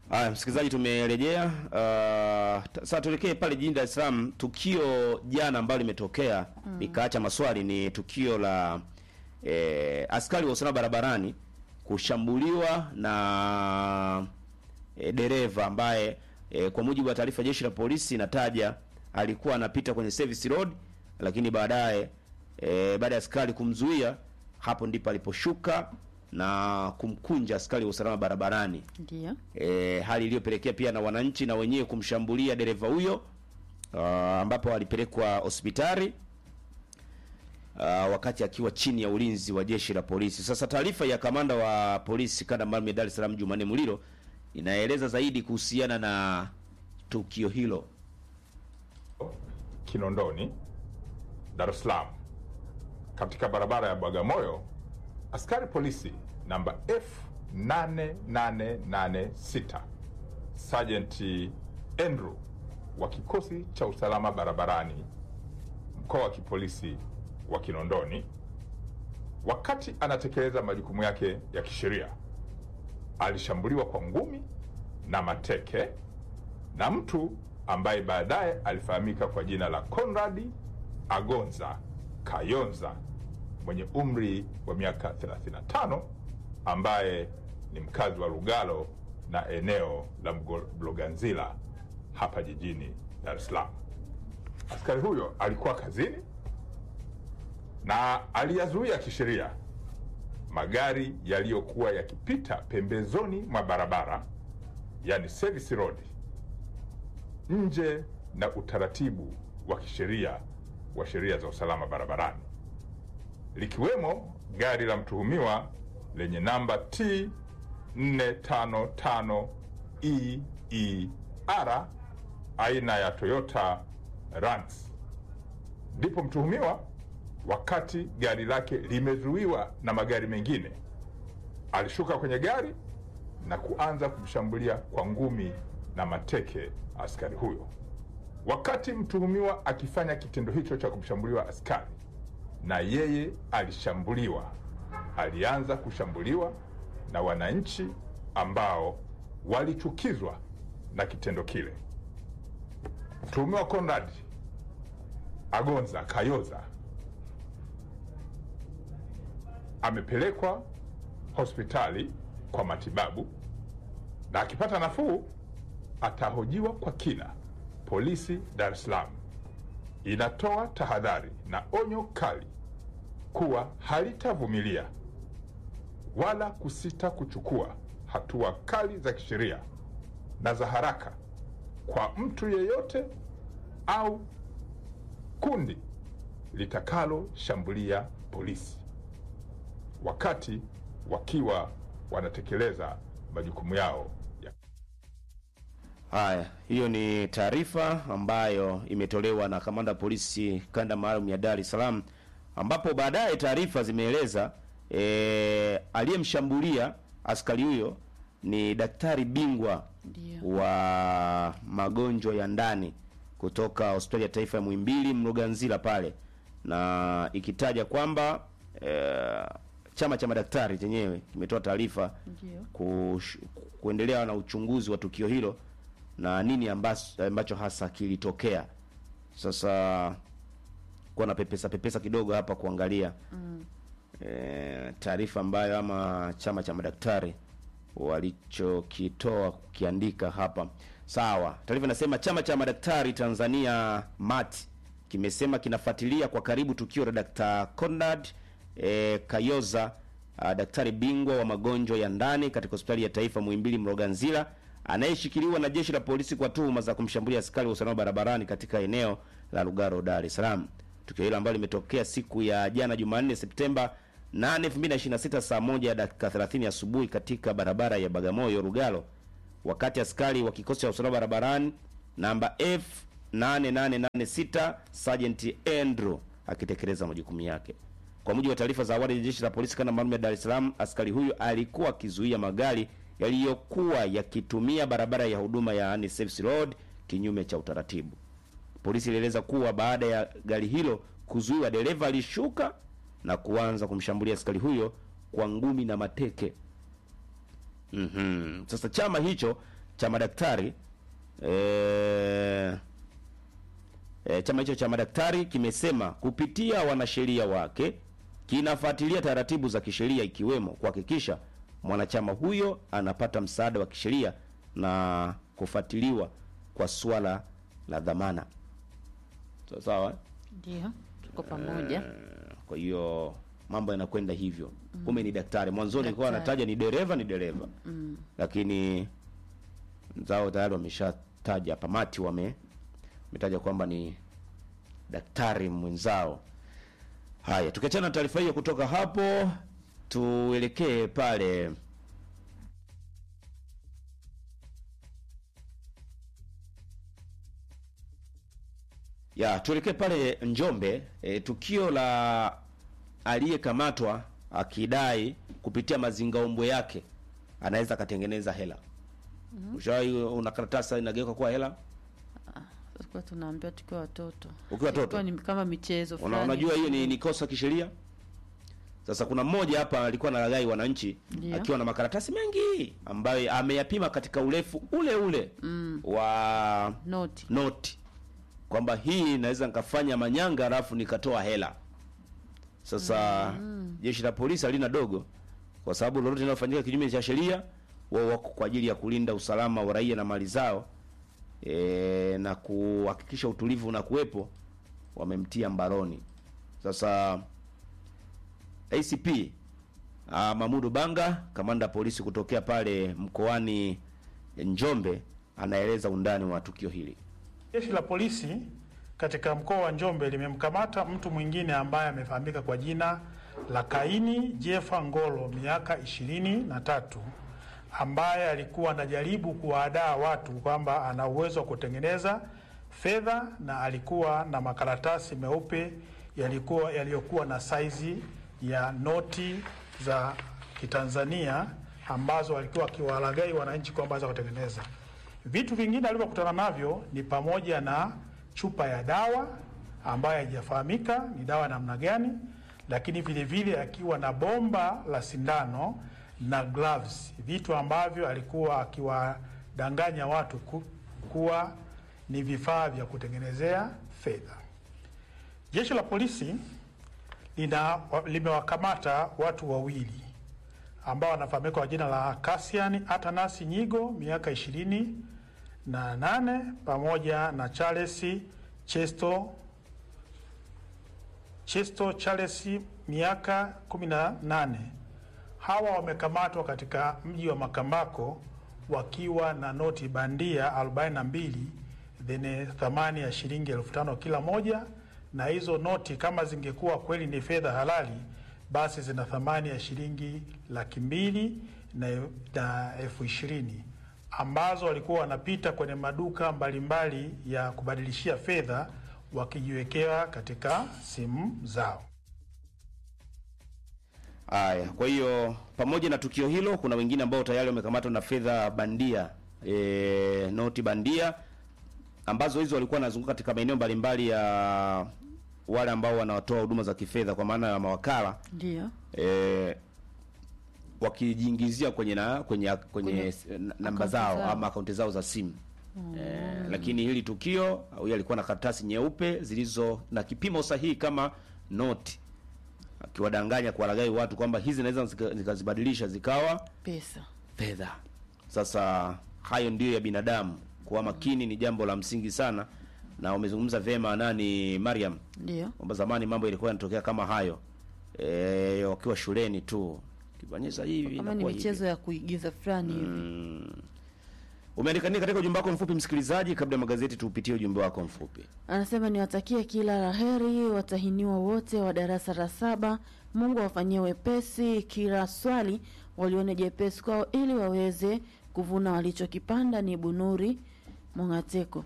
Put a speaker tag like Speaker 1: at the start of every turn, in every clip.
Speaker 1: Aya, msikilizaji, tumerejea. Uh, t- sasa tuelekee pale jijini Dar es Salaam. Tukio jana ambalo limetokea likaacha maswali ni tukio la eh, askari wa usalama barabarani kushambuliwa na eh, dereva ambaye eh, kwa mujibu wa taarifa ya jeshi la polisi inataja alikuwa anapita kwenye service road, lakini baadaye eh, baada ya askari kumzuia, hapo ndipo aliposhuka na kumkunja askari wa usalama barabarani
Speaker 2: Ndio.
Speaker 1: e, hali iliyopelekea pia na wananchi na wenyewe kumshambulia dereva huyo uh, ambapo alipelekwa hospitali uh, wakati akiwa chini ya ulinzi wa jeshi la polisi. Sasa taarifa ya kamanda wa polisi kanda maalum ya Dar es Salaam Jumanne Muliro inaeleza zaidi kuhusiana na tukio hilo.
Speaker 3: Kinondoni, Dar es Salaam, katika barabara ya Bagamoyo, askari polisi namba F8886 Sergeant Andrew wa kikosi cha usalama barabarani mkoa wa kipolisi wa Kinondoni, wakati anatekeleza majukumu yake ya kisheria, alishambuliwa kwa ngumi na mateke na mtu ambaye baadaye alifahamika kwa jina la Conrad Agonza Kayonza mwenye umri wa miaka 35 ambaye ni mkazi wa Lugalo na eneo la Mgo- Mloganzila hapa jijini Dar es Salaam. Askari huyo alikuwa kazini na aliyazuia kisheria magari yaliyokuwa yakipita pembezoni mwa barabara, yani service road, nje na utaratibu wa kisheria wa sheria za usalama barabarani, likiwemo gari la mtuhumiwa lenye namba T 455 EER aina ya Toyota Rants. Ndipo mtuhumiwa, wakati gari lake limezuiwa na magari mengine, alishuka kwenye gari na kuanza kumshambulia kwa ngumi na mateke askari huyo. Wakati mtuhumiwa akifanya kitendo hicho cha kumshambuliwa askari, na yeye alishambuliwa, alianza kushambuliwa na wananchi ambao walichukizwa na kitendo kile. Mtuhumiwa Conrad Agonza Kayoza amepelekwa hospitali kwa matibabu na akipata nafuu atahojiwa kwa kina. Polisi Dar es Salaam inatoa tahadhari na onyo kali kuwa halitavumilia wala kusita kuchukua hatua kali za kisheria na za haraka kwa mtu yeyote au kundi litakaloshambulia polisi wakati wakiwa wanatekeleza majukumu yao ya
Speaker 1: Haya, hiyo ni taarifa ambayo imetolewa na kamanda wa polisi kanda maalum ya Dar es Salaam, ambapo baadaye taarifa zimeeleza e, aliyemshambulia askari huyo ni daktari bingwa
Speaker 2: Ndio.
Speaker 1: wa magonjwa ya ndani kutoka hospitali ya taifa ya Muhimbili Mloganzila pale, na ikitaja kwamba e, chama cha madaktari chenyewe kimetoa taarifa
Speaker 2: Ndio.
Speaker 1: kush- kuendelea na uchunguzi wa tukio hilo na nini ambacho, ambacho hasa kilitokea. Sasa kuwa na pepesa pepesa kidogo hapa kuangalia
Speaker 2: Mm.
Speaker 1: e, taarifa ambayo ama chama cha madaktari walichokitoa kukiandika hapa. Sawa, taarifa inasema chama cha madaktari Tanzania MAT kimesema kinafuatilia kwa karibu tukio la Dr. Conrad e, Kayoza a, daktari bingwa wa magonjwa ya ndani katika hospitali ya taifa Muhimbili Mloganzila anayeshikiliwa na jeshi la polisi kwa tuhuma za kumshambulia askari wa usalama barabarani katika eneo la Lugaro, Dar es Salaam. Tukio hilo ambalo limetokea siku ya jana Jumanne Septemba 8, 2026 saa moja dakika 30 asubuhi katika barabara ya Bagamoyo Lugalo, wakati askari wa kikosi cha usalama barabarani namba F8886 Sergeant Andrew akitekeleza majukumu yake. Kwa mujibu wa taarifa za awali ya jeshi la polisi kanda maalum ya Dar es Salaam, askari huyo alikuwa akizuia magari yaliyokuwa yakitumia barabara ya huduma yaani service road kinyume cha utaratibu. Polisi ilieleza kuwa baada ya gari hilo kuzuiwa, dereva alishuka na kuanza kumshambulia askari huyo kwa ngumi na mateke. Mhm. Sasa chama hicho cha madaktari e, e, chama hicho cha madaktari kimesema kupitia wanasheria wake kinafuatilia taratibu za kisheria ikiwemo kuhakikisha mwanachama huyo anapata msaada wa kisheria na kufuatiliwa kwa swala la dhamana. Sawa sawa. eh?
Speaker 2: Ndio, tuko pamoja.
Speaker 1: Kwa hiyo mambo yanakwenda hivyo. Kumbe ni daktari. Mwanzoni alikuwa
Speaker 2: Daktari.
Speaker 1: anataja ni dereva, ni dereva. Lakini zao tayari wameshataja hapa mati wame wametaja kwamba ni daktari mwenzao. Haya, tukiachana na taarifa hiyo kutoka hapo tuelekee pale ya tuelekee pale Njombe. E, tukio la aliyekamatwa akidai kupitia mazingaombwe yake anaweza akatengeneza hela. Ushawahi una karatasi inageuka kuwa hela?
Speaker 2: Tulikuwa tunaambiwa tukiwa watoto,
Speaker 1: Ukiwa watoto?
Speaker 2: Ilikuwa ni kama michezo
Speaker 1: Una,
Speaker 2: fulani.
Speaker 1: unajua hiyo ni, ni kosa kisheria. Sasa kuna mmoja hapa alikuwa analaghai wananchi
Speaker 2: Ndio.
Speaker 1: akiwa na makaratasi mengi ambayo ameyapima katika urefu ule ule wa
Speaker 2: noti
Speaker 1: noti kwamba hii naweza nikafanya manyanga alafu nikatoa hela. Sasa jeshi la polisi halina dogo, kwa sababu lolote linalofanyika kinyume cha sheria, wao wako kwa ajili ya kulinda usalama wa raia na mali zao e, na kuhakikisha utulivu unakuwepo. Wamemtia mbaroni. Sasa ACP uh, Mamudu Banga, kamanda wa polisi kutokea pale mkoani Njombe, anaeleza undani wa tukio hili.
Speaker 4: Jeshi la polisi katika mkoa wa Njombe limemkamata mtu mwingine ambaye amefahamika kwa jina la Kaini Jefa Ngolo, miaka ishirini na tatu, ambaye alikuwa anajaribu kuwaadaa watu kwamba ana uwezo wa kutengeneza fedha na alikuwa na makaratasi meupe yalikuwa yaliyokuwa na saizi ya noti za Kitanzania ambazo alikuwa akiwalaghai wananchi kwamba aweza kutengeneza. Vitu vingine alivyokutana navyo ni pamoja na chupa ya dawa ambayo haijafahamika ni dawa namna gani, lakini vile vile akiwa na bomba la sindano na gloves, vitu ambavyo alikuwa akiwadanganya watu ku, kuwa ni vifaa vya kutengenezea fedha. Jeshi la polisi lina limewakamata watu wawili ambao wanafahamika kwa jina la Cassian Atanasi Nyigo miaka ishirini na nane pamoja na Charles Chesto Chesto Charles miaka kumi na nane. Hawa wamekamatwa katika mji wa Makambako wakiwa na noti bandia 42 zenye thamani ya shilingi elfu tano kila moja, na hizo noti kama zingekuwa kweli ni fedha halali basi zina thamani ya shilingi laki mbili na, na elfu ishirini ambazo walikuwa wanapita kwenye maduka mbalimbali ya kubadilishia fedha wakijiwekea katika simu zao.
Speaker 1: Haya, kwa hiyo pamoja na tukio hilo, kuna wengine ambao tayari wamekamatwa na fedha bandia e, noti bandia ambazo hizo walikuwa wanazunguka katika maeneo mbalimbali ya wale ambao wanatoa huduma za kifedha kwa maana ya mawakala
Speaker 2: ndio
Speaker 1: e, wakijiingizia kwenye na kwenye kwenye,
Speaker 2: Kwenye
Speaker 1: na- namba
Speaker 2: akaunti
Speaker 1: zao
Speaker 2: zao.
Speaker 1: ama akaunti zao za simu. Eh, lakini hili tukio huyu alikuwa na karatasi nyeupe zilizo na kipimo sahihi kama noti, akiwadanganya kuwalaghai watu kwamba hizi naweza zika- nikazibadilisha zikawa
Speaker 2: pesa
Speaker 1: fedha. Sasa hayo ndiyo ya binadamu, kuwa makini ni jambo la msingi sana, na umezungumza vyema nani Mariam
Speaker 2: ndio
Speaker 1: kwamba zamani mambo ilikuwa yanatokea kama hayo e, wakiwa shuleni tu kibonyeza hivi
Speaker 2: kama ni
Speaker 1: inakuwa
Speaker 2: michezo ya kuigiza fulani hivi
Speaker 1: hivi. Umeandika nini katika ujumbe wako mfupi msikilizaji? Kabla ya magazeti, tuupitie ujumbe wako mfupi.
Speaker 2: anasema niwatakie kila la heri watahiniwa wote wa darasa la saba mungu awafanyie wepesi kila swali walione jepesi kwao ili waweze kuvuna walichokipanda ni bunuri mongateko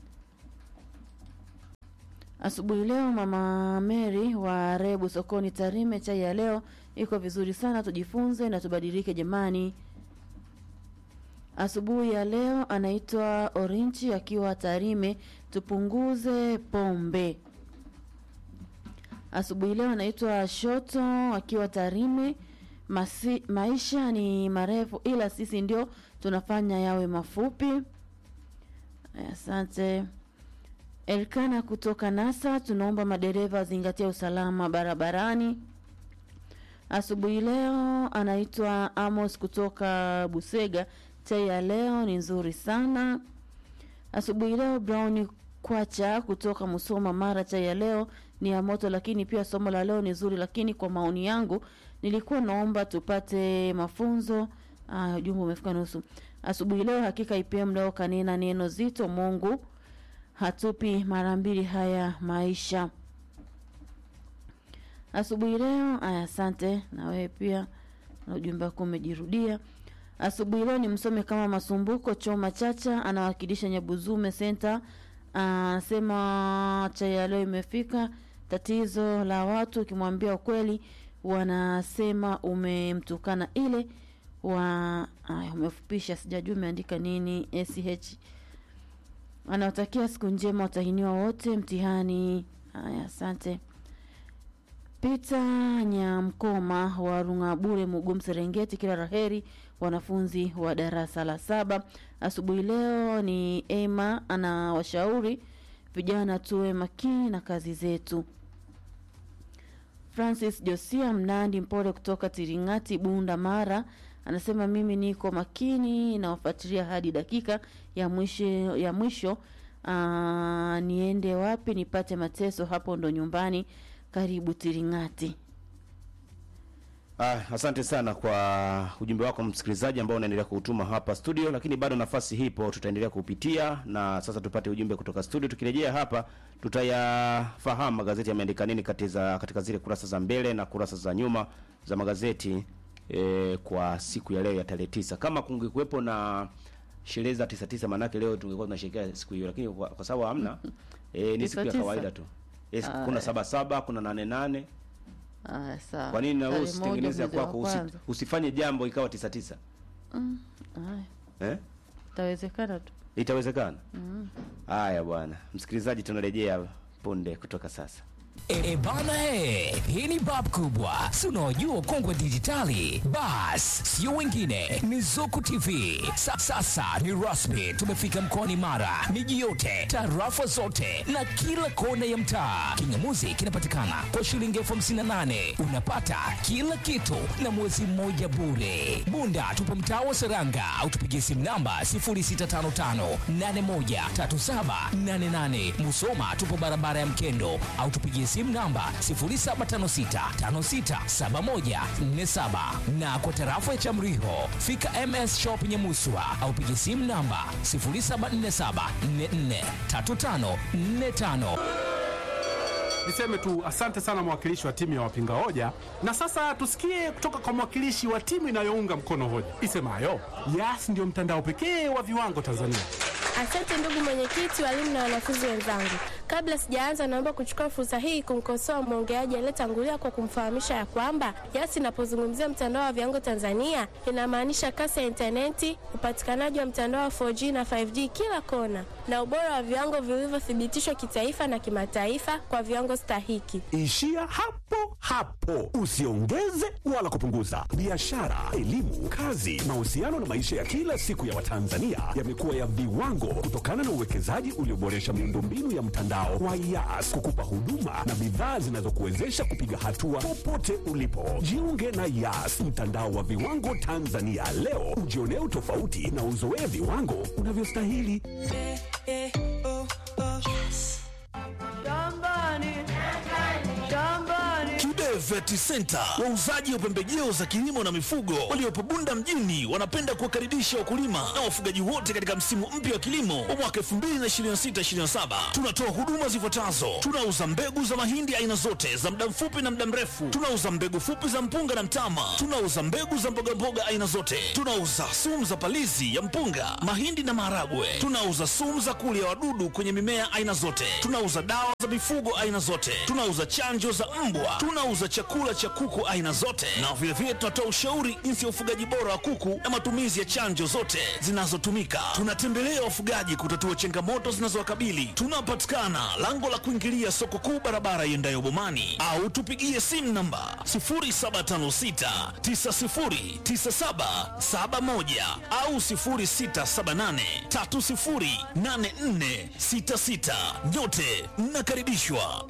Speaker 2: asubuhi leo mama meri wa rebu sokoni tarime chai ya leo iko vizuri sana tujifunze na tubadilike jamani asubuhi ya leo anaitwa Orinchi akiwa Tarime, tupunguze pombe. Asubuhi leo anaitwa Shoto akiwa Tarime, Masi, maisha ni marefu ila sisi ndio tunafanya yawe mafupi. Asante. Elkana kutoka NASA, tunaomba madereva wazingatia usalama barabarani. Asubuhi leo anaitwa Amos kutoka Busega. Chai ya leo ni nzuri sana. Asubuhi leo Brown Kwacha kutoka Musoma Mara. Chai ya leo ni ya moto, lakini pia somo la leo ni zuri, lakini kwa maoni yangu nilikuwa naomba tupate mafunzo. Ah, ujumbe umefika nusu. Asubuhi leo hakika IPM leo kanena neno zito, Mungu hatupi mara mbili haya maisha. Asubuhi leo aya, asante na wewe pia, na ujumbe wako umejirudia. Asubuhi leo ni msome kama Masumbuko Choma Chacha anawakilisha Nyabuzume Center, anasema chai ya leo imefika. Tatizo la watu ukimwambia ukweli wanasema umemtukana ile wa aya, umefupisha, sijajua umeandika nini. sh anawatakia siku njema watahiniwa wote mtihani. Haya, asante. Peter Nyamkoma wa Rungabure, Mugum, Serengeti, kila raheri wanafunzi wa darasa la saba. Asubuhi leo ni Emma anawashauri vijana tuwe makini na kazi zetu. Francis Josia Mnandi Mpole kutoka Tiringati, Bunda, Mara anasema mimi niko makini nawafuatilia hadi dakika ya mwisho, ya mwisho. Aa, niende wapi nipate mateso? Hapo ndo nyumbani. Karibu Tiringati.
Speaker 1: Ah, asante sana kwa ujumbe wako msikilizaji ambao unaendelea kuutuma hapa studio, lakini bado nafasi hipo, tutaendelea kupitia na sasa tupate ujumbe kutoka studio. Tukirejea hapa, tutayafahamu magazeti yameandika nini katika, katika zile kurasa za mbele na kurasa za nyuma za magazeti eh, kwa siku ya leo ya tarehe tisa. Kama kungekuwepo na sherehe za tisa tisa, maanake leo tungekuwa tunasherehekea siku hiyo, lakini kwa, kwa sababu hamna eh, ni siku ya
Speaker 2: Tisa tisa.
Speaker 1: kawaida tu. Yes,
Speaker 2: Ah,
Speaker 1: kuna
Speaker 2: eh.
Speaker 1: saba saba, kuna nane nane
Speaker 2: Aya, sawa.
Speaker 1: kwa nini na wewe
Speaker 2: Tarehe moja
Speaker 1: usitengeneze ya
Speaker 2: mwezi wa
Speaker 1: kwako usi,
Speaker 2: kwanza.
Speaker 1: usifanye jambo ikawa tisa tisa
Speaker 2: Aya,
Speaker 1: eh?
Speaker 2: itawezekana tu.
Speaker 1: Itawezekana. Haya bwana, msikilizaji, tunarejea punde kutoka sasa.
Speaker 5: E, e bana he, hii ni bab kubwa, si unaojua kongwe dijitali. Bas, sio wengine, ni Zuku TV. Sa, sasa ni rasmi, tumefika mkoani Mara, miji yote, tarafa zote na kila kona ya mtaa. Kingamuzi kinapatikana kwa shilingi elfu hamsini na nane unapata kila kitu na mwezi mmoja bure. Bunda tupo mtaa wa Seranga au tupigie simu namba 0655813788. Musoma tupo barabara ya Mkendo au tupigie simu namba 0756567147 na kwa tarafa ya Chamriho fika MS Shop Nyamuswa au pigie simu namba 0747443545.
Speaker 6: Niseme tu asante sana mwakilishi wa timu ya wapinga hoja, na sasa tusikie kutoka kwa mwakilishi wa timu inayounga mkono hoja isemayo Yas ndio mtandao pekee wa viwango Tanzania.
Speaker 7: Asante ndugu mwenyekiti, walimu na wanafunzi wenzangu. Kabla sijaanza, naomba kuchukua fursa hii kumkosoa mwongeaji aliyetangulia kwa kumfahamisha ya kwamba Yas inapozungumzia mtandao wa viwango Tanzania inamaanisha kasi ya intaneti, upatikanaji wa mtandao wa 4G na 5G kila kona, na ubora wa viwango vilivyothibitishwa kitaifa na kimataifa kwa viwango stahiki.
Speaker 8: Ishia hapo hapo, usiongeze wala kupunguza. Biashara, elimu, kazi, mahusiano na maisha ya kila siku ya Watanzania yamekuwa ya viwango kutokana na uwekezaji ulioboresha miundombinu ya mtandao wa Yas kukupa huduma na bidhaa zinazokuwezesha kupiga hatua popote ulipo. Jiunge na Yas, mtandao wa viwango Tanzania leo, ujionee utofauti na uzoee viwango unavyostahili.
Speaker 9: Kibe Vet Center, wauzaji wa pembejeo za kilimo na mifugo waliopo Bunda mjini, wanapenda kuwakaribisha wakulima na wafugaji wote katika msimu mpya wa kilimo wa mwaka 2026/2027. Tunatoa huduma zifuatazo: tunauza mbegu za mahindi aina zote za muda mfupi na muda mrefu, tunauza mbegu fupi za mpunga na mtama, tunauza mbegu za mbogamboga aina zote, tunauza sumu za palizi ya mpunga, mahindi na maharagwe, tunauza sumu za kulia wadudu kwenye mimea aina zote, tunauza dawa za mifugo aina zote, tunauza chanjo za mbwa, tunauza chakula chakula cha kuku aina zote, na vilevile tunatoa ushauri jinsi ya ufugaji bora wa kuku na matumizi ya chanjo zote zinazotumika. Tunatembelea wafugaji kutatua changamoto zinazowakabili. Tunapatikana lango la kuingilia soko kuu, barabara iendayo Bomani, au tupigie simu namba 0756909771 au 0678308466. Nyote mnakaribishwa.